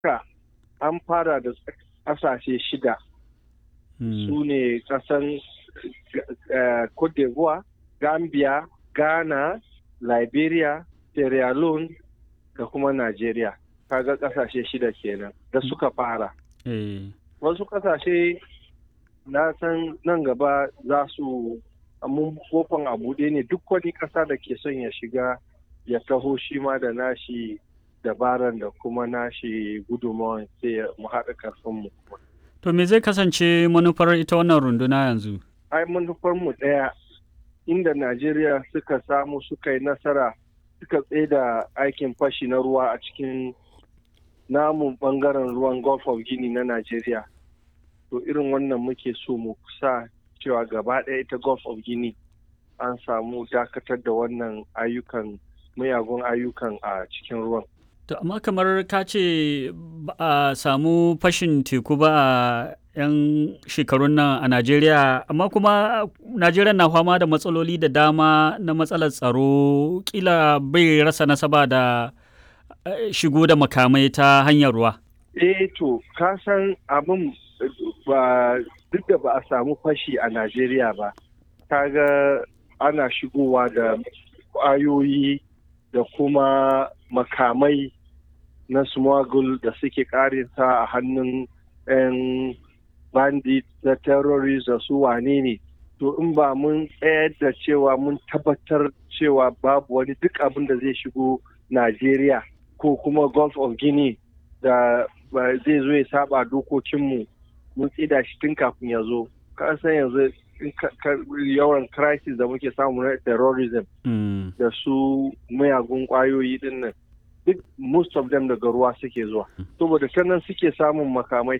Afirka an fara da ƙasashe shida su ne ƙasan Cote d'Ivoire, Gambia, Ghana, Liberia, Sierra Leone da kuma Najeriya. Kaga ƙasashe shida kenan da suka fara. Wasu ƙasashe na san nan gaba za su mun kofan a buɗe ne duk wani ƙasa da ke son ya shiga ya taho shi ma da nashi dabaran da kuma nashi gudunmawan sai mu haɗa ƙarfinmu. To me zai kasance manufar ita wannan runduna yanzu? Ai manufar mu ɗaya inda Najeriya suka samu suka yi nasara suka da aikin fashi na ruwa a cikin namun ɓangaren ruwan Gulf of Guinea na Najeriya. To irin wannan muke so mu sa cewa gaba ɗaya ita Gulf of Guinea an samu dakatar da wannan ayyukan mayagun ayyukan a cikin ruwan. To amma kamar ka ce ba a samu fashin teku ba a 'yan shekarun nan a Najeriya, amma kuma Najeriya na fama da matsaloli da dama na matsalar tsaro kila bai rasa nasaba da shigo da makamai ta hanyar ruwa. Eh to, ka san abin ba duk da ba a samu fashi a Najeriya ba, kaga ana shigowa da ƙwayoyi da kuma makamai na smuggle da suke karinsa a hannun 'yan bandit da terrorist da su wane ne to in ba mun tsayar da cewa mun tabbatar cewa babu wani duk abin da zai shigo Najeriya ko kuma Gulf of Guinea da zai zo ya saba dokokinmu mun tsida shi tun kafin ya zo ka san yanzu yawan crisis da muke samu na terrorism da su mayagun kwayoyi din nan duk most of them daga ruwa suke zuwa saboda ta nan suke samun makamai